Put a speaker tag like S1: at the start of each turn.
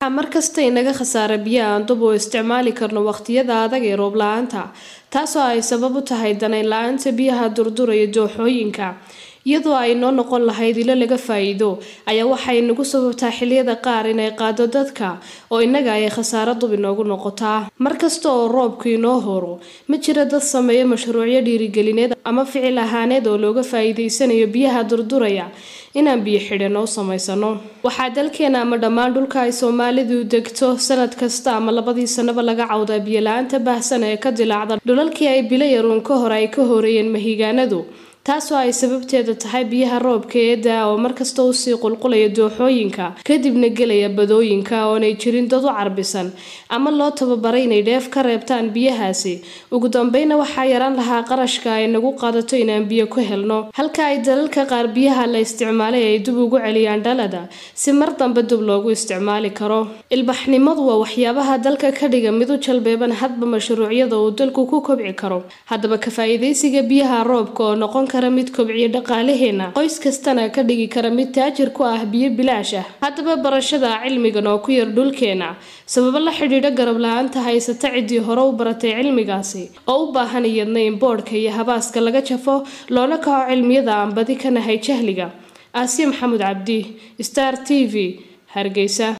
S1: markasta inaga khasaara biyo aan dub u isticmaali karno waqtiyada adag ee roob la-aanta taasoo ay sabab u tahay danayn la-aanta biyaha durduraya dooxooyinka iyadoo ay noo noqon lahayd ilo laga faa-iido ayaa waxay nagu sababtaa xiliyada qaar inay qaado dadka oo innaga ay khasaaro dub inoogu noqotaa markasta oo roobku inoo horo ma jira dad sameeya mashruucyo dhiirigelineed ama ficil ahaaneed oo looga faa-iideysanayo biyaha durduraya inaan biyo xidhan oo samaysano waxaa dalkeena ama dhammaan dhulka ay soomaalidu degto sanad kasta ama labadii sanaba laga cawdaa biyo la-aanta baahsan ee ka dilaacda dhulalkii ay bilo yaruun ka hor ay ka horeeyeen mahigaanadu taasoo ay sababteeda tahay biyaha roobka ee daa oo markasta usii qulqulaya dooxooyinka kadibna gelaya badooyinka oonay jirin dad u carbisan ama loo tababaray inay dheef ka reebtaan biyahaasi ugu dambeyna waxaa yaraan lahaa qarashka ay nagu qaadato inaan biyo ku helno halka ay dalalka qaar biyaha la isticmaalay ay dib ugu celiyaan dhalada si mar dambe dib loogu isticmaali karo ilbaxnimadu waa waxyaabaha dalka ka dhiga mid u jalbeeban hadba mashruucyada uu dalku ku kobci karo haddaba ka faa-iideysiga biyaha roobka oo noqon mid kobciya dhaqaalaheena qoys kastana ka dhigi kara mid taajir ku ah biyo bilaash ah haddaba barashada cilmigan oo ku yar dhulkeena sababo la xidhiidha garab la-aanta haysata ciddii hore u baratay cilmigaasi oo u baahan iyadna in boodhka iyo habaaska laga jafo loona kaco cilmiyada aan badi ka nahay jahliga aasiya maxamuud cabdi star t v hargeysa